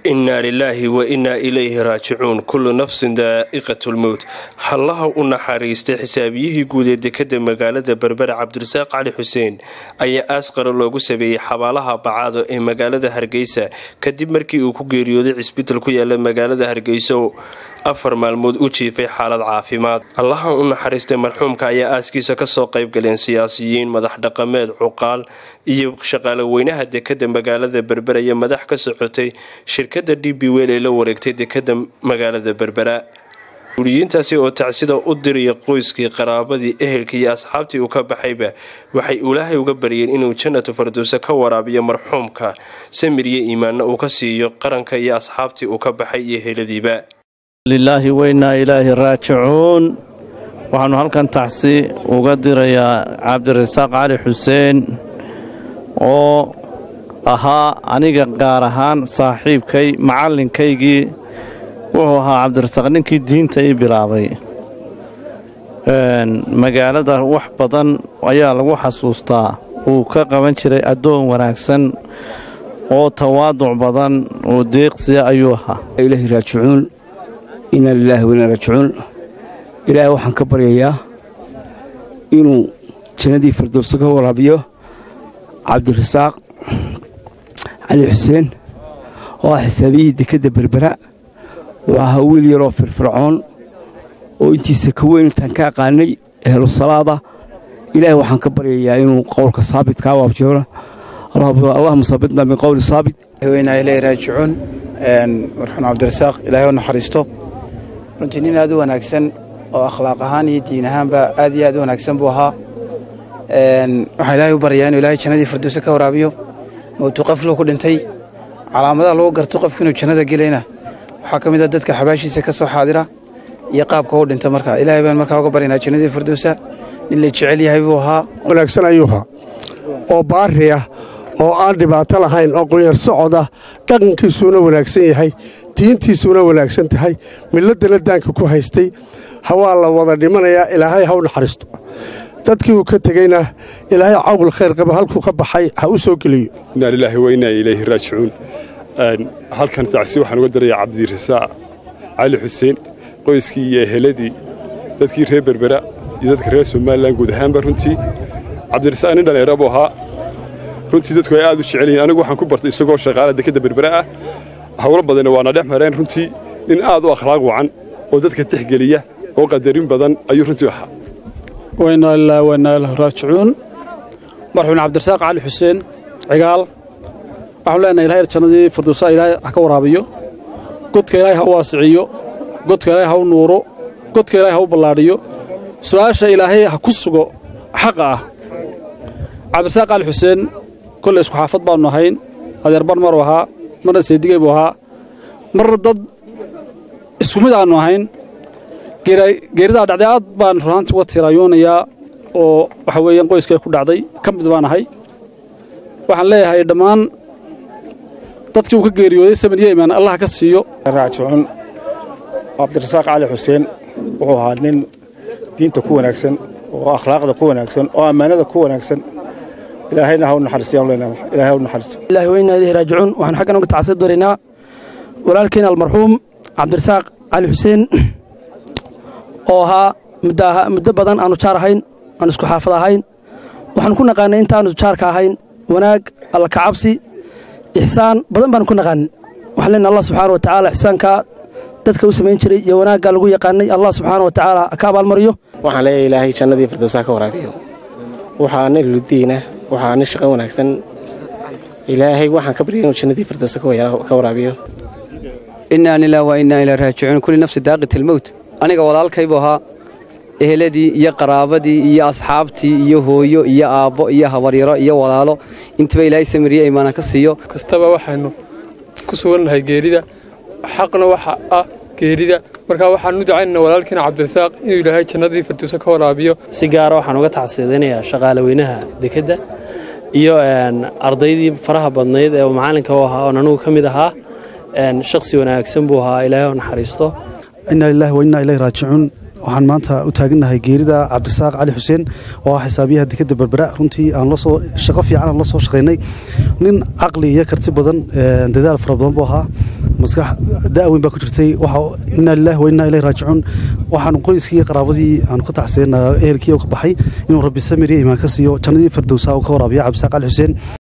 innaa lilaahi wa innaa ilayhi raajicuun kullu nafsin daa'iqatu lmowt hallaha u naxariistay xisaabiyihii guud ee dekadda magaalada berbera cabdirasaaq cali xuseen ayaa aasqara loogu sameeyey xabaalaha bacaado ee magaalada hargeysa kadib markii uu ku geeriyooday cisbital ku yaala magaalada hargeysa afar maalmood u jiifay xaalad caafimaad allaha u naxariistay marxuumka ayaa aaskiisa kasoo qayb galeen siyaasiyiin madax dhaqameed cuqaal iyo shaqaale weynaha dekadda magaalada berbera iyo madax ka socotay shirkadda d b wel ee la wareegtay dekadda magaalada berbera uliyiintaasi oo tacsida u diraya qoyskii qaraabadii ehelkii iyo asxaabtii uu ka baxayba waxay ilaahay uga baryeen inuu jannatu fardowse ka waraabiyo marxuumka samir iyo iimaanna uu ka siiyo qaranka iyo asxaabtii uu ka baxay iyo heladiiba lilaahi weynaa ilaahi raajicuun waxaannu halkan tacsi uga dirayaa cabdirasaaq cali xuseen oo ahaa aniga gaar ahaan saaxiibkay macallinkaygii wuxuu ahaa cabdirasaaq ninkii diinta ii bilaabay magaalada wax badan ayaa lagu xasuustaa uu ka qaban jiray addoon wanaagsan oo tawaaduc badan oo deeqsiya ayuu ahaa ilaahi raajicuun inaa lilaahi wainaa raajicuun ilaahay waxaan ka baryayaa inuu jannadii firdowso ka waraabiyo cabdirasaaq cali xuseen oo ah xisaabiyihii dekedda berbera wuxuu ahaa wiil yaroo firfircoon oo intiisa ka weyn intaan ka aqaanay ehlu salaada ilaahay waxaan ka baryayaa inuu qowlka saabitkaa waabjeero allahuma saabitna min qowli saabit weynaa ilaahi raajicuun marxuun cabdirasaaq ilaahay u naxariisto runtii nin aad u wanaagsan oo akhlaaq ahaan iyo diin ahaanba aad iyo aad u wanaagsan buu ahaa waxaan ilaahay u baryaa inuu ilaahay jannadii firdowse ka waraabiyo mowtu qafluu ku dhintay calaamadaha lagu garto qofku inuu jannada gelayna waxaa ka mid a dadka xabaashiisa ka soo xaadira iyo qaabka u dhinta marka ilaahay baan markaa uga baryanaa jannadii firdowsa nin la jecel yahay buu ahaa wanaagsan ayuu ahaa oo baari ah oo aan dhibaato lahayn oo qunyar socod ah dhaqankiisuuna wanaagsan yahay diintiisuuna wanaagsan tahay miladana daanka ku haystay hawaa la wada dhimanayaa ilaahay ha u naxariisto dadkii uu ka tegeyna ilaahay cawbul khayr qaba halkuu ka baxay ha u soo geliyo innaa lilaahi wa innaa ilayhi raajicuun halkan tacsi waxaan uga darayaa cabdirasaaq cali xuseen qoyskii iyo eheladii dadkii reer berbera iyo dadka reer somalilan guud ahaanba runtii cabdirasaaq nin dhallinyaro buu ahaa runtii dadku ay aad u jecel yihiin anigu waxaan ku bartay isagoo shaqaala dekadda berbera ah hawlo badanna waana dhex mareen runtii nin aad u akhlaaq wacan oo dadka tixgeliya oo qadarin badan ayuu runtii ahaa waynaa ilaa waynaa ilah raajicuun marxuun cabdirasaaq cali xuseen cigaal waxaanu leenahay ilahay jannadii firdowsa ilaahay ha ka waraabiyo godka ilaahay ha u waasiciyo godka ilaahay ha u nuuro godka ilaahay ha u ballaadhiyo su'aasha ilaahay ha ku sugo xaqa ah cabdirasaaq cali xuseen kolley isku xaafad baannu ahayn adeer bar maruu ahaa marna seedigey buu ahaa marna dad isku mid aannu ahayn geeridaa dhacday aad baan runaantii uga tiiraayoonayaa oo waxa weeyaan qoyskay ku dhacday ka mid baan ahay waxaan leeyahay dhammaan dadkii uu ka geeriyooday samaniyo imaan allah ka siiyo raajicuun cabdirasaaq cali xuseen wuxuu ahaa nin diinta ku wanaagsan oo akhlaaqda ku wanaagsan oo ammaanada ku wanaagsan ilaahayna ha u naxariisilaahay ha u naxariisto ilaahi weynaa ilayhi raajicuun waxaan xaggan uga tacasir doonaynaa walaalkeena almarxuum cabdirasaaq cali xuseen oo ahaa muddo badan aanu jaar ahayn aanu isku xaafad ahayn waxaanu ku naqaanay intaanu jaarka ahayn wanaag alla kacabsi ixsaan badan baanu ku naqaanin waxaan leenahay allah subxaana wa tacaala ixsaankaa dadka u samayn jiray iyo wanaaggaa lagu yaqaanay allah subxaana wa tacaala ka abaalmariyo waxaan leeyahay ilaahay jannadii firdowsaa ka waraabiyo waxaa nin ludiina waxaa nin shaqo wanaagsan ilaahay waxaan ka baryay inuu jannadii firdowsa ka waraabiyo innaa lilah wa innaa ilaa raajicuun kulli nafsi daaqit almowt aniga walaalkaybuu ahaa eheladii iyo qaraabadii iyo asxaabtii iyo hooyo iyo aabbo iyo habaryaro iyo walaalo intiba ilaahay samiriye imaana ka siiyo kastaba waxaynu ku sugannahay geerida xaqna waxa ah geerida markaa waxaan u ducaynana walaalkiina cabdirasaaq inuu ilaahay jannadii firdowsa ka waraabiyo si gaara waxaan uga tacsiidinayaa shaqaale weynaha dekedda iyo ardaydii faraha badnayd ee macallinka u ahaa oon anugu ka mid ahaa shakhsi wanaagsan buu ahaa ilaahay oo naxariisto innaa lilaahi wa innaa ilayhi raajicuun waxaan maanta u taagannahay geerida cabdisaaq cali xuseen oo ah xisaabiyaha dekeda berbera runtii aan lasoo shaqo fiican aan la soo shaqaynay nin caqli iyo karti badan dadaal fara badan buu ahaa maskax da'weyn baa ku jirtay inaa lilahi wa innaa ilayhi raajicuun waxaanu qoyskii iyo qaraabadii aanu ka taxseenaa ehelkii oo ka baxay inuu rabbi samir iyo imaan ka siiyo jannadii firdowsa uu ka waraabiya cabdisaaq cali xuseen